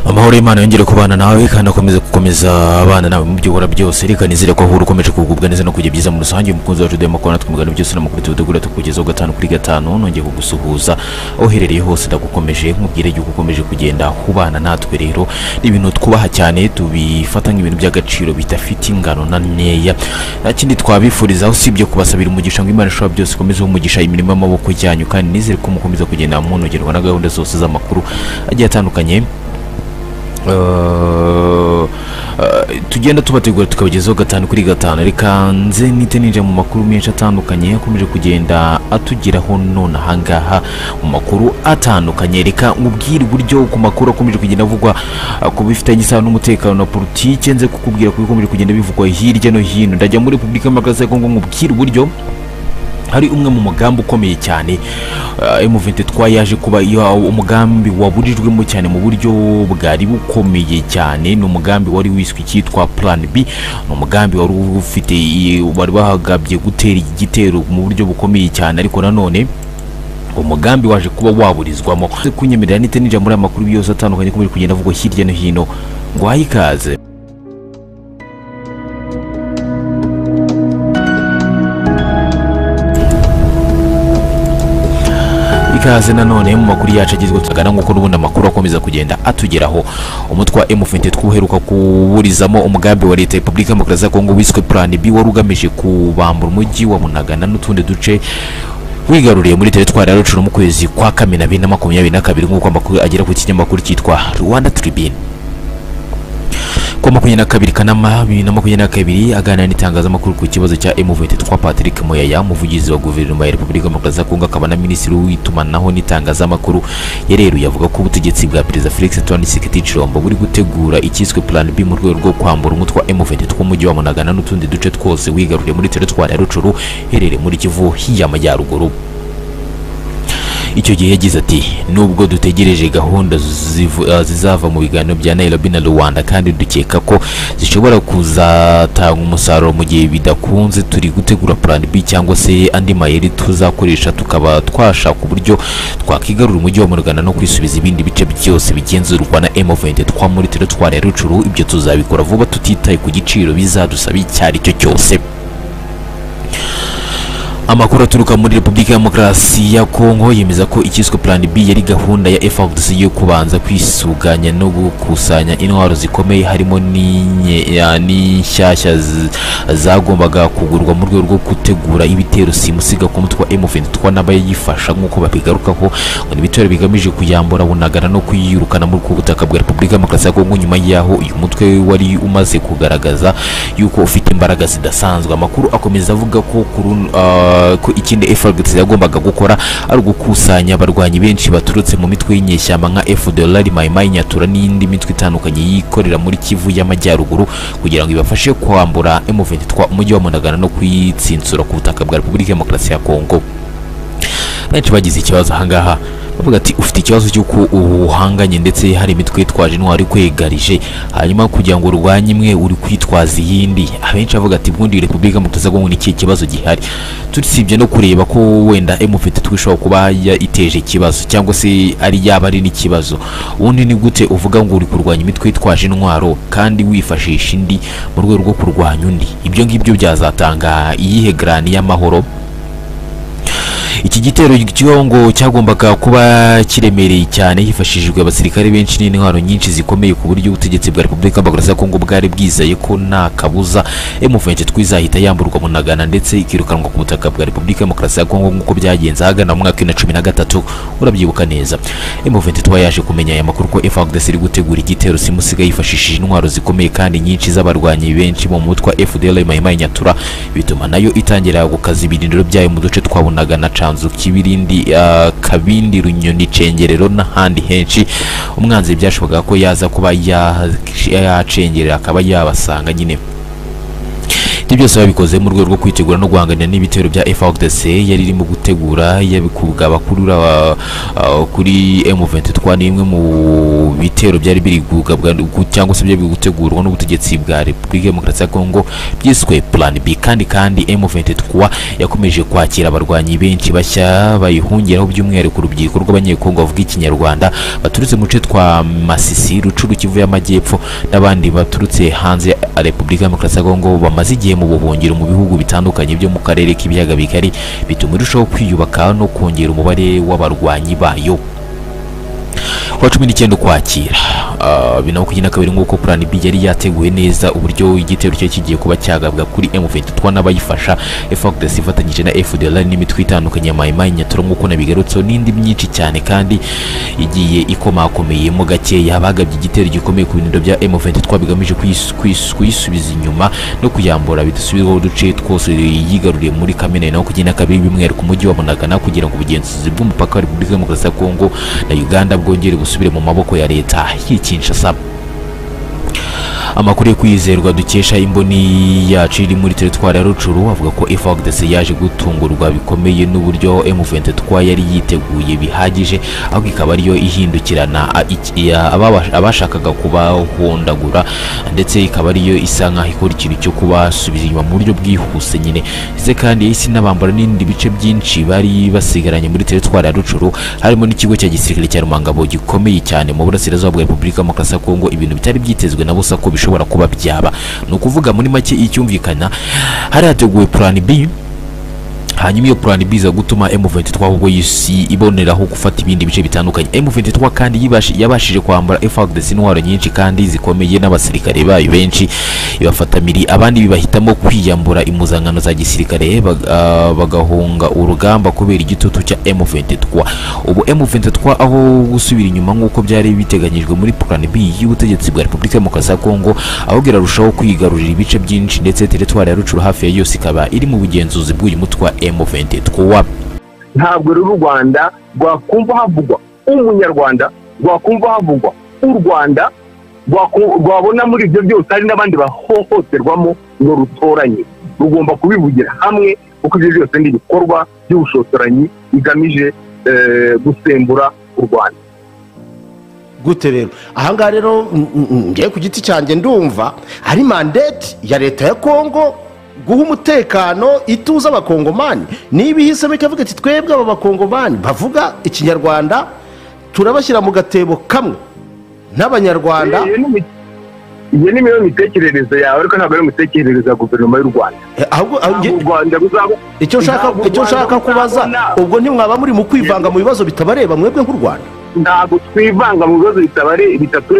amahoro y'imana yongere kubana nawe kandi akomeze gukomeza abana nawe mu byo ukora byose reka nizere ko ahura ukomeje kugubwa neza no kugira byiza muri rusange umukunzi wacu demo kora twumugana byose n'amakuru tugutegura tukugezaho gatanu kuri gatanu nongeye kugusuhuza aho uherereye hose ndagukomeje nkubwire yuko ukomeje kugenda ubana natwe rero ni ibintu twubaha cyane tubifata nk'ibintu by'agaciro bidafite ingano na nkeya nta kindi twabifurizaho usibye kubasabira umugisha ngo imana ishobora byose ikomeze umugisha imirimo y'amaboko yanyu kandi nizere ko mukomeza kugenda munogerwa na gahunda zose z'amakuru agiye atandukanye Uh, tugenda tubategura tukabagezaho gatanu kuri gatanu reka nze nite ninjira mu makuru menshi atandukanye akomeje kugenda atugeraho none ahangaha mu makuru atandukanye reka nkubwire uburyo ku makuru akomeje kugenda avugwa uh, ku bifitanye isano n'umutekano na politiki nze kukubwira ko bikomeje kugenda bivugwa hirya no hino ndajya muri repubulika y'amagaza ya kongo nkubwire uburyo hari umwe mu mugambi ukomeye cyane M23 yaje kuba iyo umugambi waburijwemo cyane mu buryo bwari bukomeye cyane ni umugambi wari wiswe cyitwa Plan B ni umugambi wari ufite bari bahagabye gutera igitero mu buryo bukomeye cyane ariko nanone umugambi waje kuba waburizwamo kunyemerera nite ninjira muri aya makuru yose atandukanye akomeje kugenda avugwa hirya no hino ngo ikaze ikaze nanone mu makuru yacu agezweho tugana nk'uko n'ubundi amakuru akomeza kugenda atugeraho umutwe wa M23 uheruka kuburizamo umugambi wa leta ya Repubulika ya Demokarasi ya Kongo wiswe Plan B wari ugamije kubambura umujyi wa Munagana n'utundi duce wigaruriye muri teritwari ya Rucuno mu kwezi kwa Kamena 2022 nk'uko amakuru agera ku kinyamakuru cyitwa Rwanda Tribune kuwa makumyabiri na kabiri kanama bibiri na makumyabiri na kabiri aganira n'itangazamakuru ku kibazo cya M23 Patrick Moyaya umuvugizi wa guverinoma ya Repubulika Demokarasi ya Kongo akaba na minisitiri w'itumanaho n'itangazamakuru yareruye avuga ko ubutegetsi bwa Perezida Felix Antoine Tshisekedi Tshilombo buri gutegura ikiswe Plan B mu rwego rwo kwambura umutwe wa M23 umujyi wa Munagana n'utundi duce twose wigaruriye muri teritwari ya Rucuru iherereye muri Kivu y'Amajyaruguru icyo gihe yagize ati nubwo dutegereje gahunda zizava mu biganiro bya Nairobi na Rwanda kandi dukeka ko zishobora kuzatanga umusaruro mu gihe bidakunze turi gutegura plan B cyangwa se andi mayeri tuzakoresha tukaba twashaka uburyo twakigarura umujyi wa Murugana no kwisubiza ibindi bice byose bigenzurwa na M23 muri teritwari ya Rucuru ibyo tuzabikora vuba tutitaye ku giciro bizadusaba icyo ari cyo cyose amakuru aturuka muri repubulika ya demokarasi ya kongo yemeza ko ikiswe plan b yari gahunda ya frdc yo kubanza kwisuganya no gukusanya intwaro zikomeye harimo n'inshyashya zagombaga kugurwa mu rwego rwo gutegura ibitero simusiga ku mutwe wa m23 n'abayifasha nk'uko babigarukaho ngo ni ibitero bigamije kuyambura bunagana no kuyirukana muri ku butaka bwa repubulika ya demokarasi ya kongo nyuma y'aho uyu mutwe wari umaze kugaragaza yuko ufite imbaraga zidasanzwe amakuru akomeza avuga ko kuru, uh, ko ikindi FRDC yagombaga gukora ari ugukusanya abarwanyi benshi baturutse mu mitwe y'inyeshyamba nka FDLR Maimai Nyatura n'indi mitwe itandukanye yikorera muri Kivu y'Amajyaruguru kugira ngo ibafashe kwambura M23 umujyi wa Munagana no kuyitsinsura ku butaka bwa Repubulika ya Demokarasi ya Kongo benshi bagize ikibazo ahangaha bavuga ati ufite ikibazo cy'uko uhanganye ndetse hari imitwe yitwaje intwari kwegarije hanyuma kugira ngo urwanye imwe uri kwitwaza iyindi abenshi bavuga ati ubundi repubulika mutaza ngo ni ikihe kibazo gihari tusibye no kureba ko wenda M23 ishobora kuba iteje ikibazo cyangwa se ari yaba ari n'ikibazo ubundi ni gute uvuga ngo uri kurwanya imitwe yitwaje intwaro kandi wifashisha indi mu rwego rwo kurwanya undi ibyo ngibyo byazatanga iyihe garani y'amahoro iki gitero cy'ingo cyagombaga kuba kiremereye cyane hifashishijwe abasirikare benshi n'intwaro nyinshi zikomeye ku buryo ubutegetsi bwa repubulika ya kongo bwari bwizeye ko nta kabuza M23 izahita yamburwa munagana ndetse ikirukanwa ku butaka bwa repubulika ya kongo nk'uko byagenze ahagana mu mwaka wa cumi na gatatu urabyibuka neza M23 yaje kumenya aya makuru ko FARDC iri gutegura igitero simusiga yifashishije intwaro zikomeye kandi nyinshi z'abarwanyi benshi mu mutwa FDL Maimai Nyatura bituma nayo itangira gukaza ibirindiro byayo mu duce twabonaga na Cyanzu Kibirindi uh, Kabindi Runyoni Cengerero n'ahandi henshi umwanzi byashoboka ko yaza kuba yacengerera akaba yabasanga nyine ibyo byose babikoze mu rwego rwo kwitegura no guhangana n'ibitero bya FARDC yari irimo gutegura yabikubwa bakurura ah, ah, kuri M23 ni imwe mu bitero byari biri kugabwa- cyangwa se byari biri gutegurwa n'ubutegetsi bwa Repubulika ya Demokarasi ya Kongo byiswe Plan B kandi kandi M23 yakomeje kwakira abarwanyi benshi bashya bayihungiraho by'umwihariko urubyiruko rw'abanyekongo bavuga ikinyarwanda baturutse mu duce twa Masisi Rucuru Kivu y'Amajyepfo n'abandi baturutse hanze ya Repubulika ya Demokarasi ya Kongo bamaze igihe mu buhungiro mu bihugu bitandukanye byo mu karere k'ibiyaga bigari bituma irushaho kwiyubaka no kongera umubare w'abarwanyi bayo kuwa cumi n'icyenda ukwakira ah, bibiri na makumyabiri na kabiri nk'uko plan B yari yateguwe neza uburyo igitero cyari kigiye kuba cyagabwa kuri M23 n'abayifasha FARDC ifatanyije na FDLR n'imitwe itandukanye ya Mai Mai Nyatura nk'uko nabigarutseho n'indi myinshi cyane kandi igiye ikomakomeyemo gakeya bagabye igitero gikomeye ku bintu bya M23 bigamije kuyis- kuyis- kuyisubiza inyuma no kuyambura bidasubirwaho uduce twose yigaruriye muri Kamena bibiri na makumyabiri na kabiri by'umwihariko umujyi wa Bunagana kugira ngo ubugenzuzi bw'umupaka wa Repubulika Demokarasi ya Kongo na Uganda bwongere busubire mu maboko ya leta y'i Kinshasa amakuru yo kwizerwa dukesha imboni yacu iri muri teritwari ya rucuru avuga ko FARDC yaje gutungurwa bikomeye n'uburyo M23 yari yiteguye bihagije ahubwo ikaba ariyo ihindukirana a- iki- ya- ababa- abashakaga kubahondagura ndetse ikaba ariyo isa nkaho ikora ikintu cyo kubasubiza inyuma mu buryo bwihuse nyine ndetse kandi yahise inabambara n'ibindi bice byinshi bari basigaranye muri teritwari ya rucuru harimo n'ikigo cya gisirikare cya Rumangabo gikomeye cyane mu burasirazuba bwa Repubulika ya Demokarasi ya Kongo ibintu bitari byitezwe na busa ko bishobora kuba byaba ni ukuvuga muri make icyumvikana hari hateguwe plan B hanyuma iyo plan B iza gutuma M23 ahubwo yisi iboneraho gufata ibindi bice bitandukanye M23 kandi yibashi- yabashije kwambara FARDC intwaro nyinshi kandi zikomeye n'abasirikare bayo benshi ibafata miri abandi bahitamo kwiyambura impuzankano za gisirikare bag- ah, bagahunga urugamba kubera igitutu cya M23 ubu M23 aho gusubira inyuma nk'uko byari biteganyijwe muri plan B y'ubutegetsi bwa Repubulika Demokarasi ya Kongo ahubwo irarushaho kwigarurira ibice byinshi ndetse teritwari ya Rucuru hafi ya yose ikaba iri mu bugenzuzi bw'uyu mutwe wa M23 ntabwo rero u rwanda rwakumva havugwa umunyarwanda rwakumva havugwa u rwanda rwaku- rwabona muri ibyo byose hari n'abandi bahohoterwamo ngo rutoranye rugomba kubivugira hamwe kuko ibyo byose ni ibikorwa by'ubushotoranyi bigamije eh, gusembura u rwanda gute rero ahangaha rero mm, mm, mm, ngewe ku giti cyanjye ndumva ari mandate ya leta ya kongo guha umutekano ituze abakongomani niba ihisemo ikavuga iti twebwe aba bakongomani bavuga ikinyarwanda turabashyira mu gatebo kamwe n'abanyarwanda Iyo ni imi- iyo ni imwe mu mitekerereze yawe ariko ntabwo ari imitekerereze ya guverinoma y'u rwanda Eh, ahubwo ah, ntabwo nge- u rwanda ruzaba icyo nshaka ntabwo u icyo Rwanda nshaka kubaza ruzabona- ubwo ntimwaba muri mu kwivanga mu bibazo bitabareba mwebwe nk'u rwanda ntabwo twivanga mu bibazo bitabare bitatureba